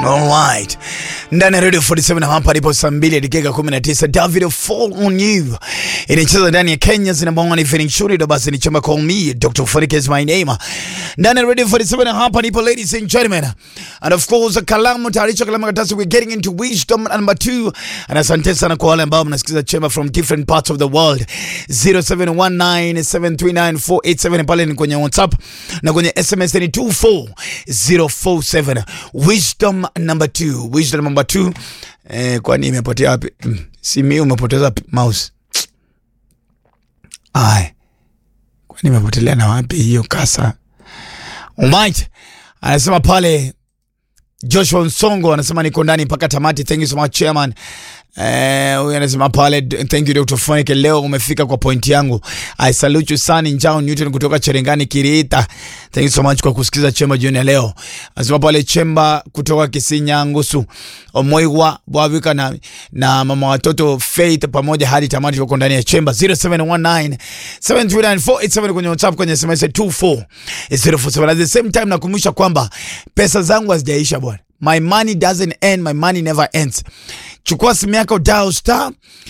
Alright. Ndani ya Radio 47 hapa ndipo saa 2 dakika 19 David Fall on You. Inacheza ndani ya Kenya number one evening show ndio basi ni chama call me Dr. Fonik is my name. Ndani ya Radio 47 hapa ndipo ladies and gentlemen. And of course kalamu taarifa kalamu katasi we're getting into wisdom number 2. And asante sana kwa wale ambao mnasikiza chema from different parts of the world. 0719739487 pale ni kwenye WhatsApp na kwenye SMS ni 24047. Wisdom number 2. Wisdom number 2. Eh, kwani imepotea wapi? Mm, Si mimi umepoteza p- mouse. Ai. Kwani imepotelea na wapi hiyo kasa? Alright. Anasema pale Joshua Nsongo anasema niko ndani mpaka tamati. Thank you so much chairman. Eh, huyu anasema pale thank you Dr. Fonike, leo umefika kwa point yangu. I salute you sana Njao Newton kutoka Cherengani Kiriita. Thank you so much kwa kusikiza chemba jioni ya leo. Anasema pale chemba kutoka Kisinya Ngusu. Omoigwa Bwavika na, na mama watoto Faith pamoja hadi tamati wako ndani ya chemba 0719 729 kwenye WhatsApp kwenye SMS 24 at the same time nakumbusha kwamba pesa zangu hazijaisha bwana. My money doesn't end, my money never ends. Chukua simu yako dial star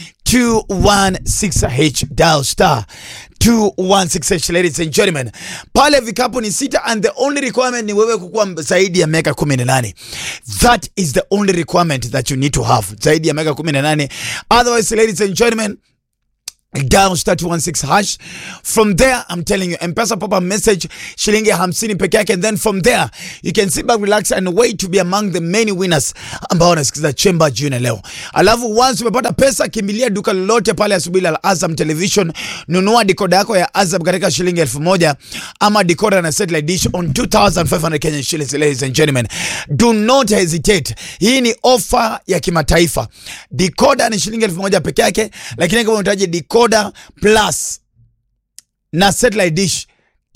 216H dial star 216H ladies and gentlemen. Pale vikapu ni sita and the only requirement ni wewe kukuwa zaidi ya miaka 18. That is the only requirement that you need to have. Zaidi ya miaka 18. Otherwise ladies and gentlemen, dial star 216 hash from there i'm telling you mpesa pop up message shilingi hamsini peke yake and then from there you can sit back relax and wait to be among the many winners ambao wanasikiza chemba jioni leo alafu once umepata pesa kimbilia duka lolote pale asubuhi la azam television nunua dikoda yako ya azam katika shilingi elfu moja ama dikoda na satellite dish on 2500 kenyan shillings ladies and gentlemen do not hesitate hii ni ofa ya kimataifa dikoda ni shilingi elfu moja peke yake lakini kama unahitaji decoder plus na satellite dish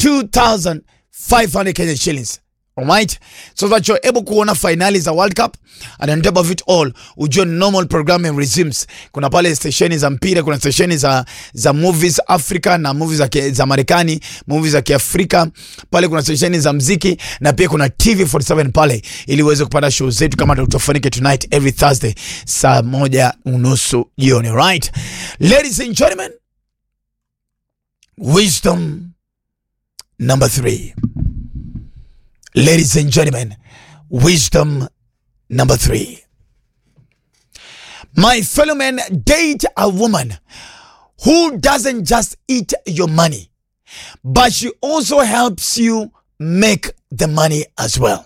2500 Kenyan shillings Alright? So that you're able kuona finali za World Cup and on top of it all ujue normal programming resumes. Kuna pale stesheni za mpira, kuna stesheni za, za movies Africa na movies za, ke- za Marekani, movies za Kiafrika. Pale kuna stesheni za mziki na pia kuna TV 47 pale ili uweze kupata show zetu kama tutafanike tonight every Thursday saa moja unusu jioni. Right? Ladies and gentlemen, wisdom number three. Ladies and gentlemen, wisdom number three. My fellow men, date a woman who doesn't just eat your money, but she also helps you make the money as well.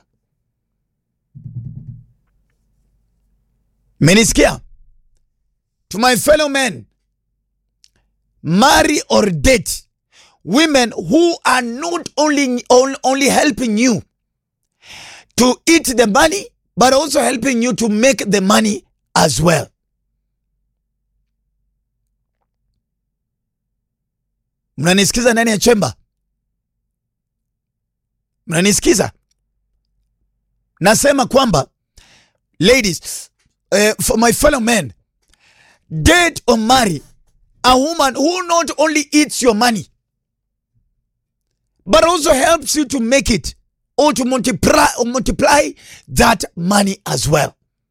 Menisikia? To my fellow men, marry or date women who are not only on- only helping you to eat the money but also helping you to make the money as well mnanisikiza ndani ya chemba mnanisikiza nasema kwamba ladies uh, for my fellow men date or marry a woman who not only eats your money but also helps you to make it or to multiply or multiply that money as well.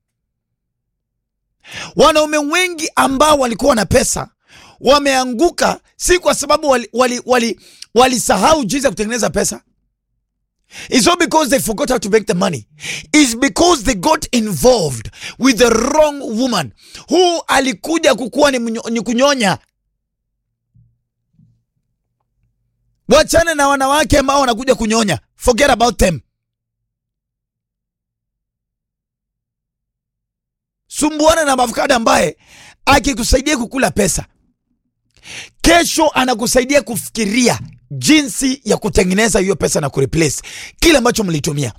Wanaume wengi ambao walikuwa na pesa wameanguka, si kwa sababu walisahau wali, wali, walisahau jinsi ya kutengeneza pesa. It's not because they forgot how to make the money. It's because they got involved with the wrong woman who alikuja kukuwa ni, mnyo- ni kunyonya wachane na wanawake ambao wanakuja kunyonya forget about them sumbuana na avocado ambaye akikusaidia kukula pesa kesho anakusaidia kufikiria jinsi ya kutengeneza hiyo pesa na kureplace kile ambacho mlitumia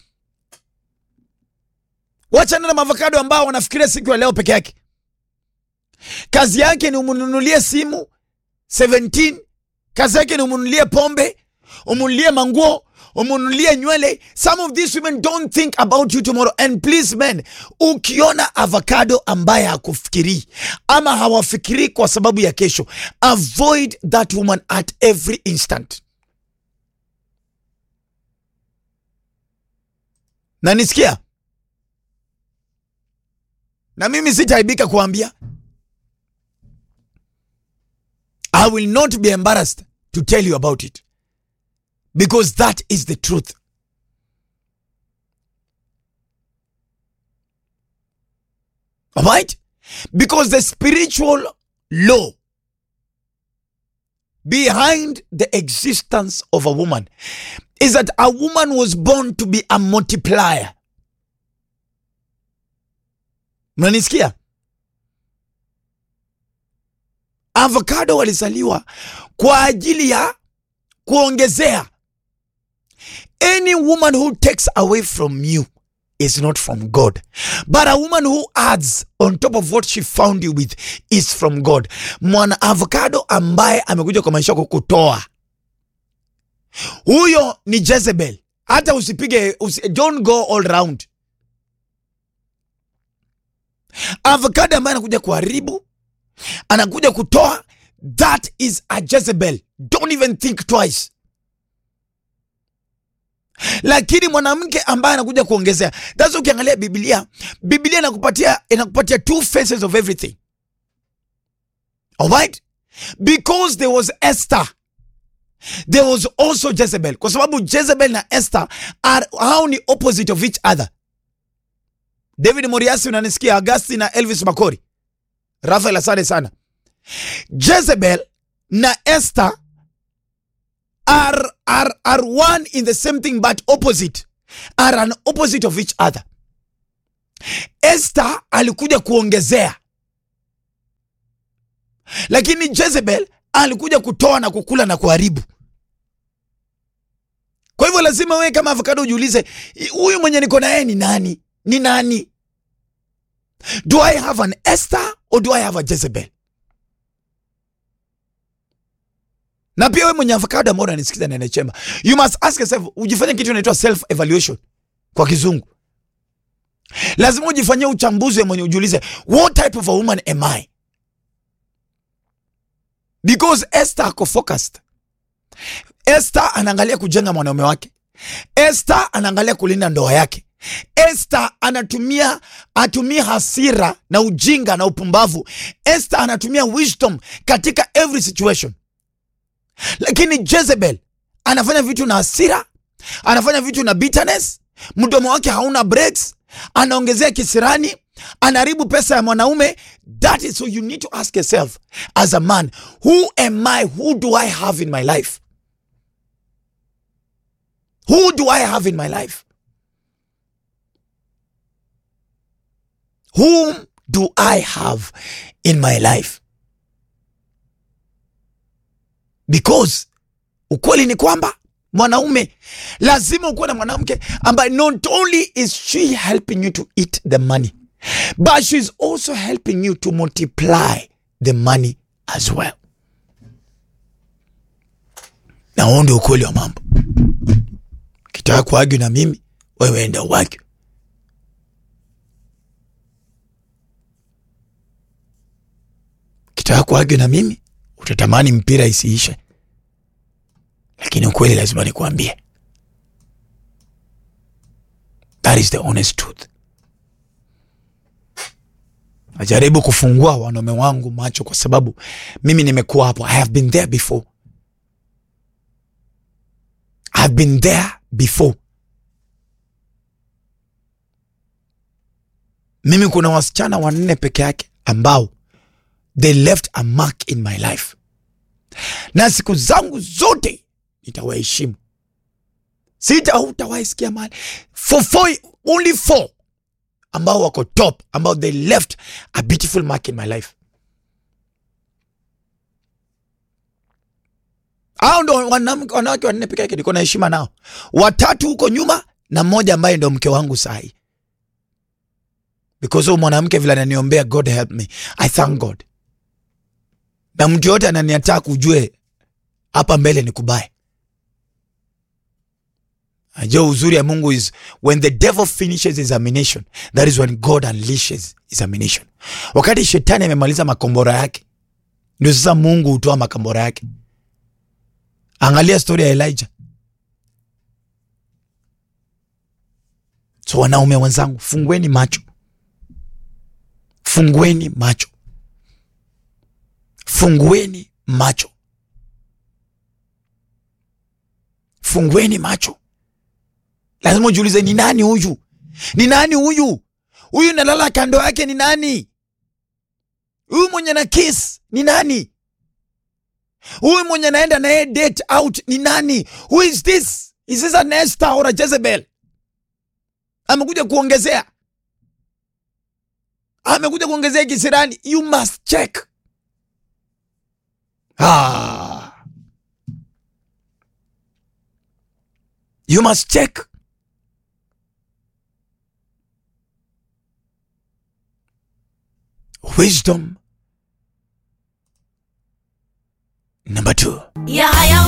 wachana na avocado ambao wanafikiria siku ya leo peke yake kazi yake ni umnunulie simu 17 kazi yake ni umunulie pombe umunulie manguo umunulie nywele some of these women don't think about you tomorrow and please men ukiona avocado ambaye hakufikirii ama hawafikirii kwa sababu ya kesho avoid that woman at every instant na nisikia na mimi sitaaibika kuambia. I will not be embarrassed to tell you about it because that is the truth. Alright? Because the spiritual law behind the existence of a woman is that a woman was born to be a multiplier. Mnanisikia? Avocado walizaliwa kwa ajili ya kuongezea. Any woman who takes away from you is not from God. But a woman who adds on top of what she found you with is from God. Mwana avocado ambaye amekuja kwa maisha yako kutoa, huyo ni Jezebel. Hata usipige usi, don't go all round. Avocado ambaye anakuja kuharibu, anakuja kutoa, that is a Jezebel. Don't even think twice lakini mwanamke ambaye anakuja kuongezea. That's ukiangalia Biblia, Biblia inakupatia inakupatia two faces of everything. Alright? Because there was Esther. There was also Jezebel. Kwa sababu Jezebel na Esther are hao ni opposite of each other. David Moriasi unanisikia, Augustine na Elvis Makori. Rafael asante sana. Jezebel na Esther are, are, are one in the same thing but opposite are an opposite of each other Esther alikuja kuongezea lakini Jezebel alikuja kutoa na kukula na kuharibu kwa hivyo lazima wewe kama avocado ujiulize huyu mwenye niko na yeye ni nani ni nani do I have an Esther or do I have a Jezebel na pia wewe mwenye avocado ambao unanisikiza na chemba, you must ask yourself, ujifanye kitu inaitwa self evaluation kwa kizungu. Lazima ujifanyie uchambuzi wa mwenye ujiulize, what type of a woman am I? Because Esther ako focused. Esther anaangalia kujenga mwanaume wake. Esther anaangalia kulinda ndoa yake. Esther anatumia atumia hasira na ujinga na upumbavu. Esther anatumia wisdom katika every situation lakini Jezebel anafanya vitu na hasira, anafanya vitu na bitterness, mdomo wake hauna breaks, anaongezea kisirani, anaharibu pesa ya mwanaume. That is so you need to ask yourself as a man, who am I? Who do I have in my life? Who do I have in my life? Whom do I have in my life? because ukweli ni kwamba mwanaume lazima ukuwe na mwanamke ambaye not only is she helping you to eat the money but she's also helping you to multiply the money as well na huo ndio ukweli wa mambo kitaka kuagyu na mimi wewe enda uagyu kitaka kuagyu na mimi utatamani mpira isiishe lakini ukweli lazima nikuambie that is the honest truth najaribu kufungua wanaume wangu macho kwa sababu mimi nimekuwa hapo i have been there before i have been there before mimi kuna wasichana wanne peke yake ambao they left a mark in my life na siku zangu zote nitawaheshimu sita utawaisikia mali for four, only four ambao wako top ambao they left a beautiful mark in my life hao ndo wanawake wanne peke yake niko na heshima nao watatu huko nyuma na mmoja ambaye ndo mke wangu sahi because huyu mwanamke vile ananiombea god help me i thank god na mtu yote ananiataka ujue hapa mbele ni kubaye ajua uzuri ya mungu is when the devil finishes examination that is when god unleashes examination wakati shetani amemaliza makombora yake ndio sasa mungu hutoa makombora yake angalia stori ya elijah so wanaume wenzangu fungueni macho fungueni macho, fungueni macho, fungueni macho. Lazima ujiulize, ni nani huyu? Ni nani huyu? Huyu nalala kando yake ni nani? Huyu mwenye na kiss ni nani? Huyu mwenye naenda naye date out ni nani? Who is this? Is this an Esther or a Jezebel? Amekuja kuongezea, amekuja kuongezea kisirani. You must check. Ah. You must check. Wisdom number two. Yahaya